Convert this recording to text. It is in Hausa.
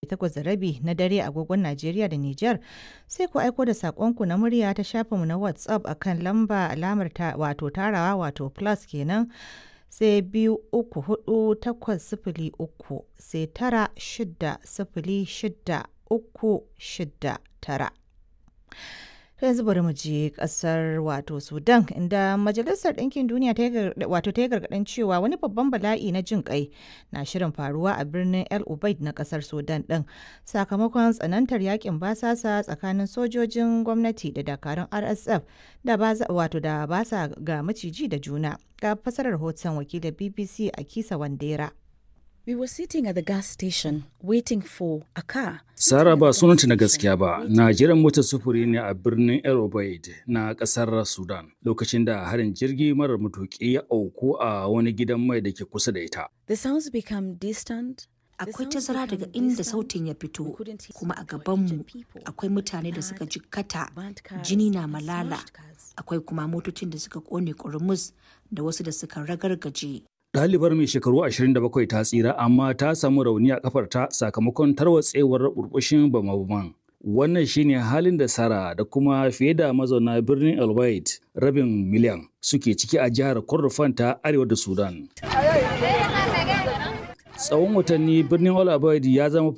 takwas da rabi na dare agogon Najeriya da Nijar sai ku aiko da saƙonku na murya ta shafinmu na WhatsApp akan lamba alamar ta wato tarawa wato plus kenan sai biyu uku hudu takwas sifili uku sai tara shida sifili shida uku shida tara. yanzu bari mu je kasar wato sudan inda majalisar ɗinkin duniya wato ta yi gargaɗin cewa wani babban bala'i na jin kai na shirin faruwa a birnin el ubaid na kasar sudan ɗin sakamakon tsanantar yakin basasa tsakanin sojojin gwamnati da dakarun rsf da wato da basa ga maciji da juna ga fasarar hoton wakilin bbc a kisa wandera We were sitting at the gas station waiting for a car. Sara ba sunanta na gaskiya ba, na jiran motar sufuri ne a birnin El Obeid na kasar Sudan lokacin da harin jirgi marar matuƙi ya auku a wani gidan mai da ke kusa da ita. The sounds become distant. Akwai tazara daga inda sautin ya fito, kuma a gabanmu akwai mutane da suka jikkata, jini na malala, akwai kuma motocin da suka kone ƙurmus da wasu da suka ragargaje. Ɗalibar mai shekaru 27 ta tsira amma ta samu rauni a kafarta sakamakon tarwatsewar burbushin bama-baman. Wannan shine halin da Sara da kuma fiye da mazauna birnin El rabin miliyan suke ciki a jihar Kordofan ta arewa da Sudan. Tsawon watanni birnin El ya zama